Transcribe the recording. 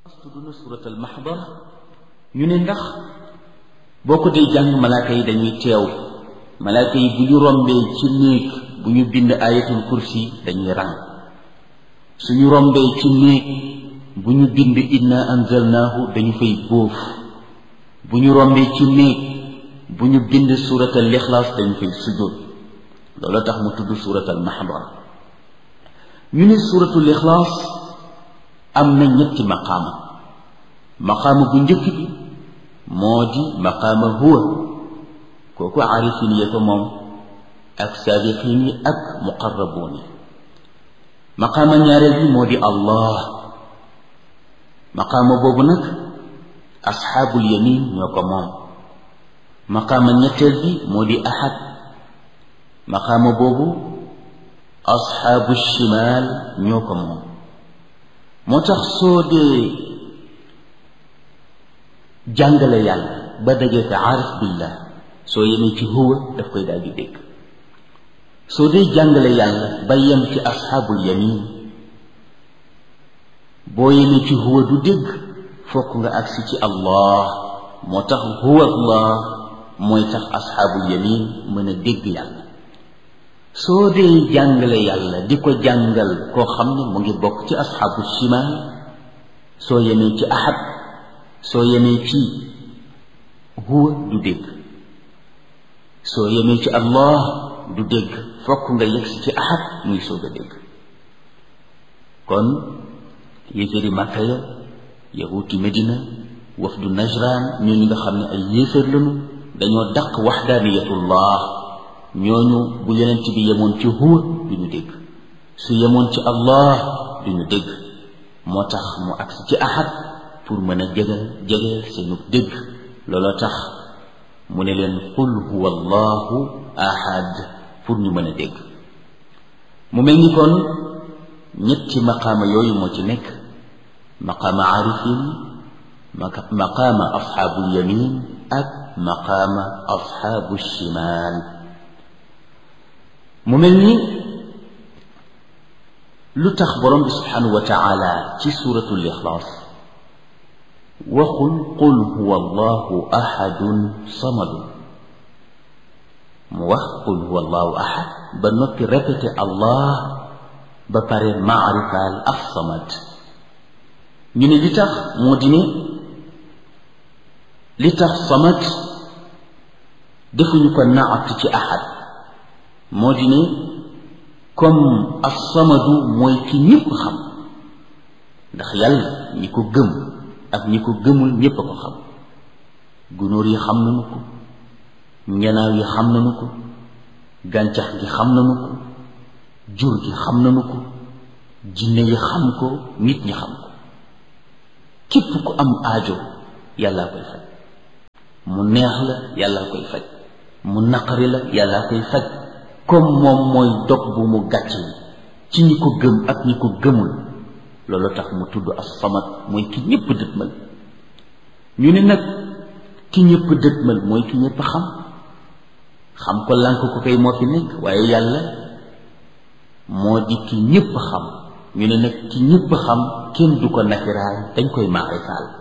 tudd na suratal maxdar ñu ne ndax boo ko dee jàng malaaka yi dañuy teew malaaka yi bu ñu rombee ci néeg bu ñu bind ayatul kursi dañuy ràng suñu rombee ci néeg bu ñu bind inna anzalnaahu dañu fay bóof bu ñu rombee ci néeg bu ñu bind suratal lixlaas dañu fay sujjóot loolu tax mu tudd suratal maxdar ñu ne suratul ixlaas am na ñetti maqaama maqaama bu njëkk bi moo di maqaama huwa kooku aarifin ya ko moom ak saabiqin yi ak muqarrabuun yi maqaama ñaareel bi moo di allah maqaama boobu nag asxaabul yamin ñoo ko moom maqaama ñetteel bi moo di ahad maqaama boobu asxaabu shimaal ñoo ko moom moo tax soo dee jàngale yàlla ba dajee ko aarif billah soo yemee ci huwa daf koy daal di dégg soo dee jàngale yàlla ba yem ci asxaabul yamin boo yemee ci huwa du dégg fokk nga agsi ci allah moo tax huwa allah mooy tax asxaabul yamin mën a dégg yàlla soo dee jàngale yàlla di ko jàngal koo xam ne mu ngi bokk ci asxaabu shimaal soo yemee ci ahad soo yemee ci huwa du dégg soo yemee ci allah du dégg fokk nga yegsi ci ahad muy soog a dégg kon yéeféeri màkka ya yahuuti medina wafdu najran ñooñu nga xam ne ay yéeféer lañu dañoo daq waxdaaniyatullah ñooñu bu yonent bi yemoon ci huwa duñu dégg su yemoon ci allah duñu dégg moo tax mu agsi ci ahad pour mën a jege jege seenu dégg looloo tax mu ne leen qul huwa allahu ahad pour ñu mën a dégg mu mel ni kon ñetti maqaama yooyu moo ci nekk maqaama aarifin maqaama asxaabul yamin ak maqaama asxaabu shimaal mu mel ni lu tax borom bi subhanahu wa taala ci suratul ixlaas waxul qul huwa allahu ahadun samadun mu wax qul huwa allahu ahad ba noppi répété allah ba pare maarifaal af samad ñu ne li tax moo di ne li tax samad defuñu ko naat ci ahad moo di ne comme as-samadu mooy ki ñëpp xam ndax yàlla ñi ko gëm ak ñi ko gëmul ñépp a ko xam gunóor yi xam nañu ko njanaaw yi xam nañu ko gàncax gi xam nañu ko jur gi xam nañu ko jinne yi xam ko nit ñi xam ko képp ku am aajo yàllaa koy faj mu neex la yàllaa koy faj mu naqari la yàllaa koy faj comme moom mooy dog bu mu gàcce yi ci ñi ko gëm ak ñi ko gëmul loolu tax mu tudd as-samad mooy ki ñëpp dëtmal ñu ne nag ki ñëpp dëtmal mooy ki ñëpp xam xam ko lànk ko kay moo fi nekk waaye yàlla moo di ki ñëpp xam ñu ne nag ki ñëpp xam kenn du ko nakiraal dañ koy maarifaal